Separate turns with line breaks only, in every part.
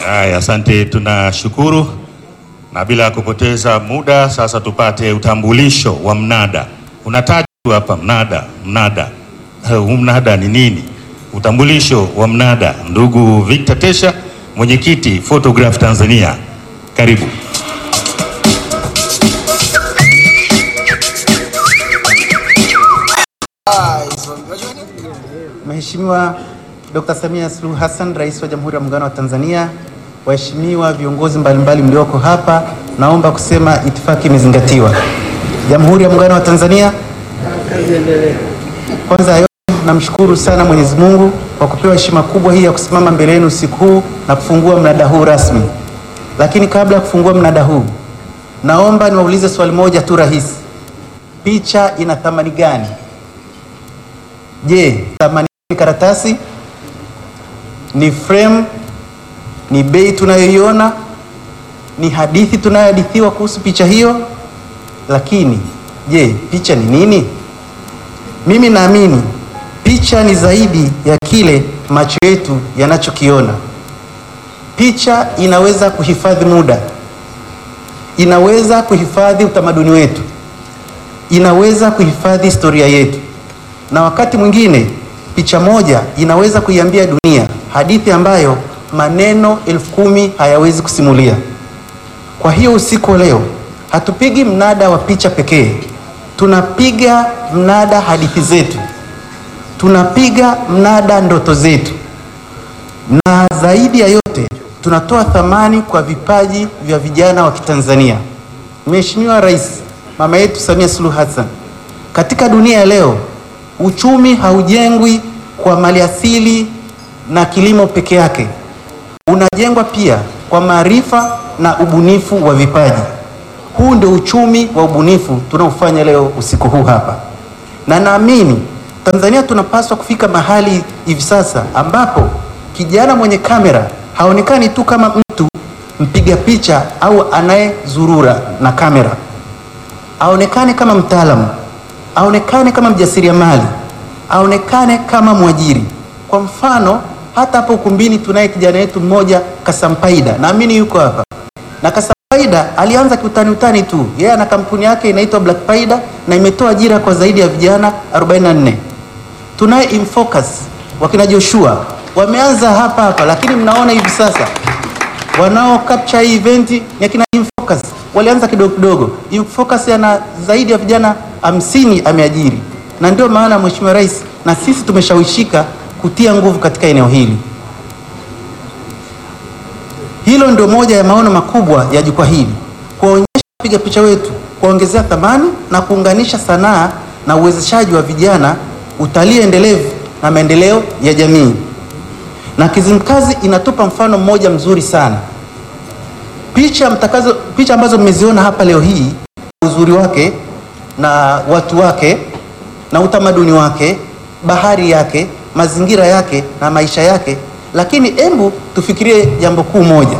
Haya, asante, tunashukuru. Na bila ya kupoteza muda, sasa tupate utambulisho wa mnada. Unataja tu hapa mnada, mnada. Eh, Huu mnada ni nini? Utambulisho wa mnada. Ndugu Victor Tesha, mwenyekiti Photograph Tanzania, karibu.
Mheshimiwa Dr. Samia Suluhu Hassan, Rais wa Jamhuri ya Muungano wa Tanzania, waheshimiwa viongozi mbalimbali mlioko hapa, naomba kusema itifaki imezingatiwa. Jamhuri ya Muungano wa Tanzania. Kwanza ya yote namshukuru sana Mwenyezi Mungu kwa kupewa heshima kubwa hii ya kusimama mbele yenu usiku huu na kufungua mnada huu rasmi. Lakini kabla ya kufungua mnada huu, naomba niwaulize swali moja tu rahisi. Picha ina thamani gani? Je, thamani ni karatasi? Ni frame? Ni bei tunayoiona? Ni hadithi tunayohadithiwa kuhusu picha hiyo? Lakini je, picha ni nini? Mimi naamini picha ni zaidi ya kile macho yetu yanachokiona. Picha inaweza kuhifadhi muda, inaweza kuhifadhi utamaduni wetu, inaweza kuhifadhi historia yetu, na wakati mwingine picha moja inaweza kuiambia dunia hadithi ambayo maneno elfu kumi hayawezi kusimulia. Kwa hiyo usiku wa leo hatupigi mnada wa picha pekee, tunapiga mnada hadithi zetu, tunapiga mnada ndoto zetu, na zaidi ya yote tunatoa thamani kwa vipaji vya vijana wa Kitanzania. Mheshimiwa Rais mama yetu Samia Suluhu Hassan, katika dunia ya leo uchumi haujengwi kwa maliasili na kilimo peke yake, unajengwa pia kwa maarifa na ubunifu wa vipaji. Huu ndio uchumi wa ubunifu tunaofanya leo usiku huu hapa, na naamini Tanzania tunapaswa kufika mahali hivi sasa ambapo kijana mwenye kamera haonekani tu kama mtu mpiga picha au anayezurura na kamera, aonekane kama mtaalamu, aonekane kama mjasiriamali, aonekane kama mwajiri. Kwa mfano, hata hapo ukumbini tunaye kijana wetu mmoja Kasampaida, naamini yuko hapa na Kasampaida alianza kiutani utani tu, yeye ana kampuni yake inaitwa Black Paida na imetoa ajira kwa zaidi ya vijana 44. Tunaye Infocus wakina Joshua wameanza hapa hapa, lakini mnaona hivi sasa wanao capture hii event ni akina Infocus, walianza kidogo kidogo. Infocus ana zaidi ya vijana hamsini ameajiri, na ndio maana Mheshimiwa Rais na sisi tumeshawishika kutia nguvu katika eneo hili. Hilo ndio moja ya maono makubwa ya jukwaa hili, kuwaonyesha wapiga picha wetu, kuwaongezea thamani na kuunganisha sanaa na uwezeshaji wa vijana, utalii endelevu na maendeleo ya jamii. Na Kizimkazi inatupa mfano mmoja mzuri sana. Picha mtakazo, picha ambazo mmeziona hapa leo hii, uzuri wake na watu wake na utamaduni wake, bahari yake, mazingira yake na maisha yake. Lakini hebu tufikirie jambo kuu moja.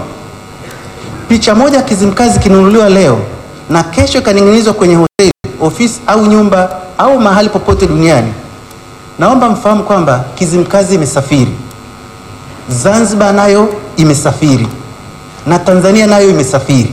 Picha moja Kizimkazi kinunuliwa leo na kesho ikaning'inizwa kwenye hoteli, ofisi au nyumba au mahali popote duniani. Naomba mfahamu kwamba Kizimkazi imesafiri, Zanzibar nayo imesafiri na Tanzania nayo imesafiri.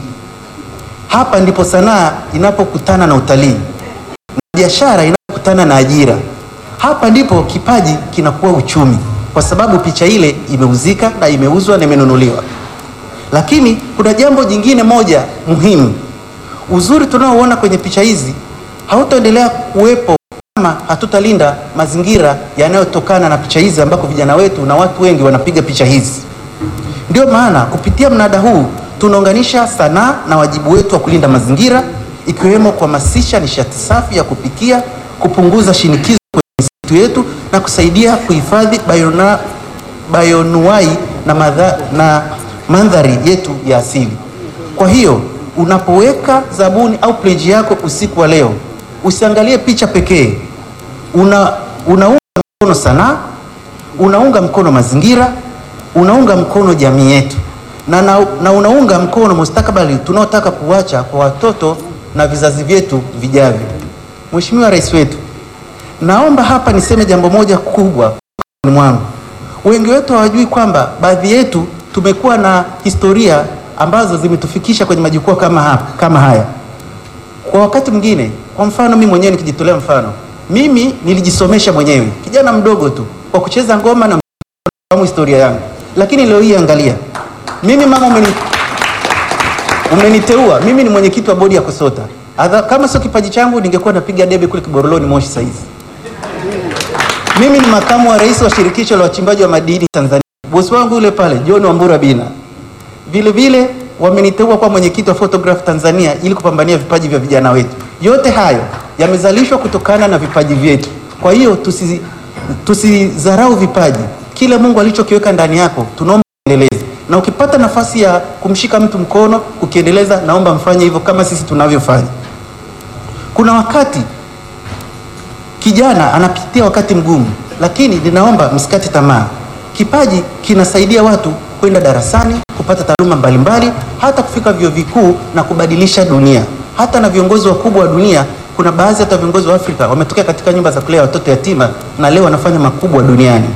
Hapa ndipo sanaa inapokutana na utalii na biashara inapokutana na ajira. Hapa ndipo kipaji kinakuwa uchumi, kwa sababu picha ile imeuzika na imeuzwa na imenunuliwa. Lakini kuna jambo jingine moja muhimu. Uzuri tunaoona kwenye picha hizi hautaendelea kuwepo kama hatutalinda mazingira yanayotokana na picha hizi, ambako vijana wetu na watu wengi wanapiga picha hizi. Ndio maana kupitia mnada huu tunaunganisha sanaa na wajibu wetu wa kulinda mazingira, ikiwemo kuhamasisha nishati safi ya kupikia, kupunguza shinikizo kwenye misitu yetu na kusaidia kuhifadhi bayona- bayonuai na, madha- na mandhari yetu ya asili. Kwa hiyo unapoweka zabuni au pledge yako usiku wa leo, usiangalie picha pekee, una unaunga mkono sanaa, unaunga mkono mazingira, unaunga mkono jamii yetu na, na, na unaunga mkono mustakabali tunaotaka kuacha kwa watoto na vizazi vyetu vijavyo. Mheshimiwa Rais wetu, naomba hapa niseme jambo moja kubwa mwangu. Wengi wetu hawajui kwamba baadhi yetu tumekuwa na historia ambazo zimetufikisha kwenye majukwaa kama, hapa, kama haya. Kwa wakati mwingine, kwa mfano mimi mwenyewe nikijitolea mfano, mimi nilijisomesha mwenyewe kijana mdogo tu kwa kucheza ngoma na kufahamu historia yangu, lakini leo hii angalia, mimi mama umeni, umeniteua mimi ni mwenyekiti wa bodi ya KUSOTA. Adha, kama sio kipaji changu ningekuwa napiga debe kule Kiboroloni Moshi saizi. Mimi ni makamu wa rais wa shirikisho la wachimbaji wa madini Tanzania. Bosi wangu yule pale John Wambura Bina vile vile wameniteua kwa mwenyekiti wa Photograph Tanzania ili kupambania vipaji vya vijana wetu. Yote hayo yamezalishwa kutokana na vipaji vyetu. Kwa hiyo tusi tusidharau vipaji. Kile Mungu alichokiweka ndani yako tunaomba endeleze, na ukipata nafasi ya kumshika mtu mkono kukiendeleza, naomba mfanye hivyo kama sisi tunavyofanya. Kuna wakati kijana anapitia wakati mgumu, lakini ninaomba msikate tamaa. Kipaji kinasaidia watu kwenda darasani kupata taaluma mbalimbali, hata kufika vyuo vikuu na kubadilisha dunia. Hata na viongozi wakubwa wa dunia, kuna baadhi hata viongozi wa Afrika wametokea katika nyumba za kulea watoto yatima na leo wanafanya makubwa duniani.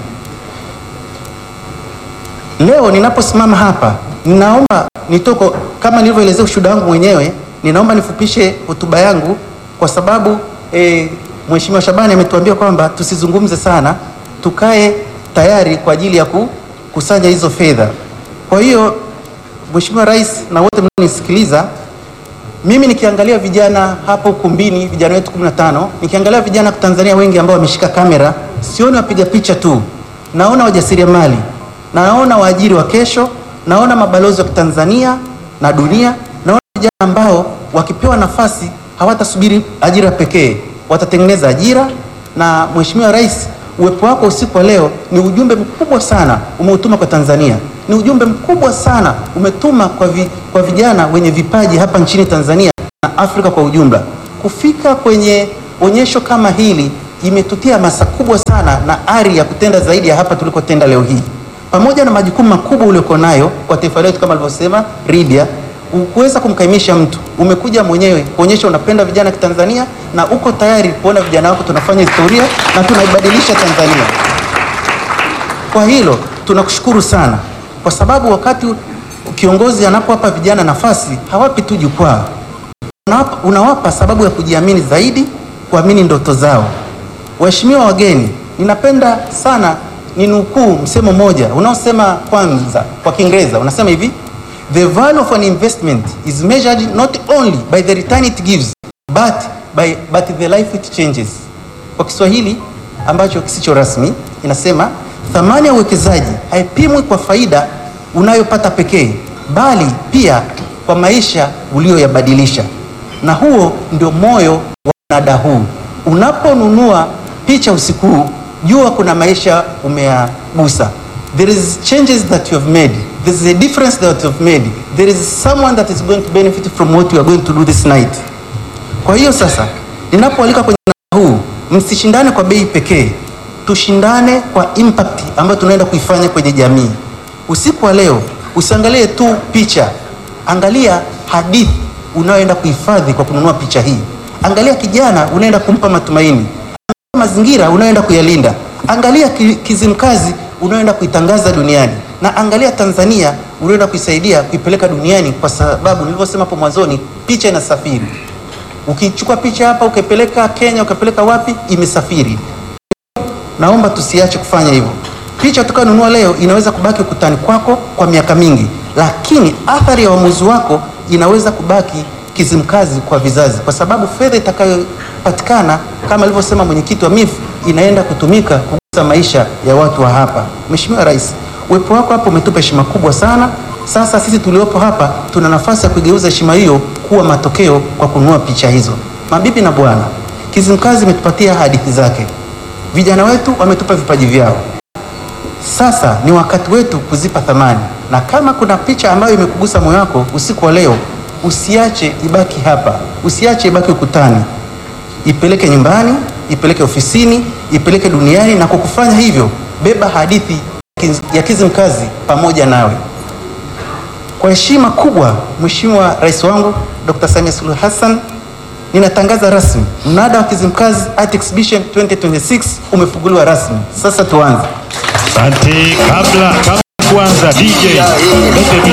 Leo ninaposimama hapa, ninaomba nitoko, kama nilivyoelezea ushuhuda wangu mwenyewe, ninaomba nifupishe hotuba yangu kwa sababu eh, Mheshimiwa Shabani ametuambia kwamba tusizungumze sana, tukae tayari kwa ajili ya kukusanya hizo fedha. Kwa hiyo Mheshimiwa Rais na wote mnaonisikiliza, mimi nikiangalia vijana hapo ukumbini, vijana wetu 15, nikiangalia vijana Tanzania wengi ambao wameshika kamera, sioni wapiga picha tu, naona wajasiriamali, naona waajiri wa kesho, naona mabalozi wa Tanzania na dunia, naona vijana ambao wakipewa nafasi hawatasubiri ajira pekee, watatengeneza ajira. Na Mheshimiwa Rais, uwepo wako usiku wa leo ni ujumbe mkubwa sana umeutuma kwa Tanzania, ni ujumbe mkubwa sana umetuma kwa, vi, kwa vijana wenye vipaji hapa nchini Tanzania na Afrika kwa ujumla. Kufika kwenye onyesho kama hili imetutia hamasa kubwa sana na ari ya kutenda zaidi ya hapa tulikotenda leo hii, pamoja na majukumu makubwa uliokuwa nayo kwa taifa letu kama alivyosema Ridia ukuweza kumkaimisha mtu, umekuja mwenyewe kuonyesha unapenda vijana kitanzania na uko tayari kuona vijana wako tunafanya historia na tunaibadilisha Tanzania. Kwa hilo tunakushukuru sana, kwa sababu wakati kiongozi anapowapa vijana nafasi hawapi tu jukwaa, unawapa, unawapa sababu ya kujiamini zaidi, kuamini ndoto zao. Waheshimiwa wageni, ninapenda sana ninukuu msemo mmoja unaosema kwanza, kwa Kiingereza unasema hivi The value of an investment is measured not only by the return it gives but by but the life it changes. Kwa Kiswahili ambacho kisicho rasmi inasema thamani ya uwekezaji haipimwi kwa faida unayopata pekee bali pia kwa maisha uliyoyabadilisha. Na huo ndio moyo wa mnada huu. Unaponunua picha usiku huu, jua kuna maisha umeyagusa. There is changes that you have made. There is a difference that you have made. There is someone that is going to benefit from what you are going to do this night. Kwa hiyo sasa, ninapoalika kwenye mnada huu, msishindane kwa bei pekee, tushindane kwa impact ambayo tunaenda kuifanya kwenye jamii. Usiku wa leo usiangalie tu picha, angalia hadithi unayoenda kuhifadhi kwa kununua picha hii. Angalia kijana unaenda kumpa matumaini, angalia mazingira unayoenda kuyalinda, angalia Kizimkazi unaoenda kuitangaza duniani na angalia Tanzania unaoenda kuisaidia kuipeleka duniani, kwa sababu nilivyosema hapo mwanzoni, picha inasafiri. Ukichukua picha hapa ukipeleka Kenya, ukipeleka wapi, imesafiri. Naomba tusiache kufanya hivyo. Picha tukanunua leo inaweza kubaki ukutani kwako kwa miaka mingi, lakini athari ya uamuzi wako inaweza kubaki Kizimkazi kwa vizazi, kwa sababu fedha itakayopatikana kama alivyosema mwenyekiti wa MIF inaenda kutumika kugusa maisha ya watu wa hapa. Mheshimiwa Rais, uwepo wako hapa umetupa heshima kubwa sana. Sasa sisi tuliopo hapa tuna nafasi ya kuigeuza heshima hiyo kuwa matokeo kwa kununua picha hizo. Mabibi na bwana, Kizimkazi imetupatia hadithi zake, vijana wetu wametupa vipaji vyao. Sasa ni wakati wetu kuzipa thamani, na kama kuna picha ambayo imekugusa moyo wako usiku wa leo, usiache ibaki hapa, usiache ibaki ukutani, ipeleke nyumbani, ipeleke ofisini, ipeleke duniani, na kwa kufanya hivyo beba hadithi ya Kizimkazi pamoja nawe. Kwa heshima kubwa, Mheshimiwa Rais wangu Dr. Samia Suluhu Hassan, ninatangaza rasmi mnada wa Kizimkazi Art Exhibition 2026 umefunguliwa rasmi. Sasa tuanze.
Asante. Kabla, kabla kuanza. DJ lete